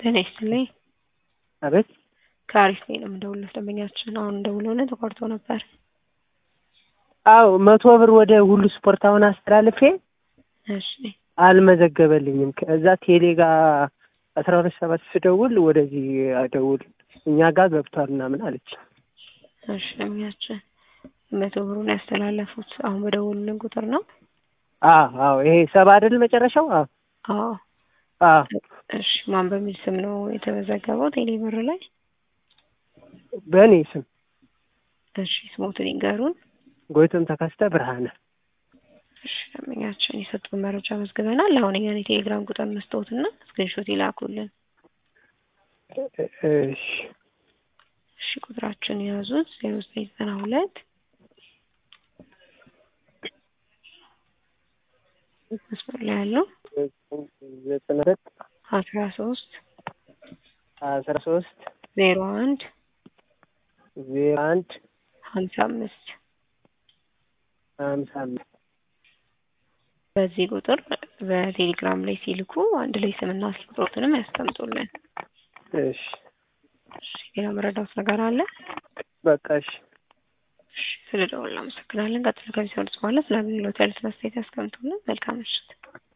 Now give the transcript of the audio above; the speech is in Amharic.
ጤና ይስጥልኝ። አቤት ከአሪፍ ላይ ነው የምደውልለት ደንበኛችን አሁን ደውለውልን ተቋርጦ ነበር። አዎ መቶ ብር ወደ ሁሉ ስፖርት አሁን አስተላልፌ እሺ አልመዘገበልኝም። ከዛ ቴሌ ጋር አስራ ሁለት ሰባት ስደውል ወደዚህ ደውል እኛ ጋር ገብቷል ምናምን አለች። እሺ ደንበኛችን መቶ ብሩን ያስተላለፉት አሁን በደወሉልን ቁጥር ነው? አዎ አዎ ይሄ ሰባ አይደል መጨረሻው? አዎ አዎ አዎ እሺ ማን በሚል ስም ነው የተመዘገበው ቴሌ ብር ላይ? በእኔ ስም እሺ ስሞትን ይንገሩን። ጎይቶም ተከስተ ብርሃነ። እሺ ደንበኛችን የሰጡን መረጃ መዝግበናል። አሁን እኛን የቴሌግራም ቁጥር መስጠትና ስክሪንሾት ይላኩልን። እሺ እሺ ቁጥራችን የያዙት ዜሮ ዘጠኝ ዘጠና ሁለት መስመር ላይ ያለው ዘጠና ሁለት አስራ ሶስት አስራ ሶስት ዜሮ አንድ ዜሮ አንድ ሀምሳ አምስት ሀምሳ አምስት በዚህ ቁጥር በቴሌግራም ላይ ሲልኩ አንድ ላይ ስምና ስልክ ቁጥሮትንም ያስቀምጡልን። እሺ እሺ ሌላ መረዳት ነገር አለ? በቃ እሺ እሺ ስለ ደወሉ አመሰግናለን። ቀጥሎ ከሚሰሩት በኋላ ስለ አገልግሎት ያሉትን አስተያየት ያስቀምጡልን። መልካም ምሽት።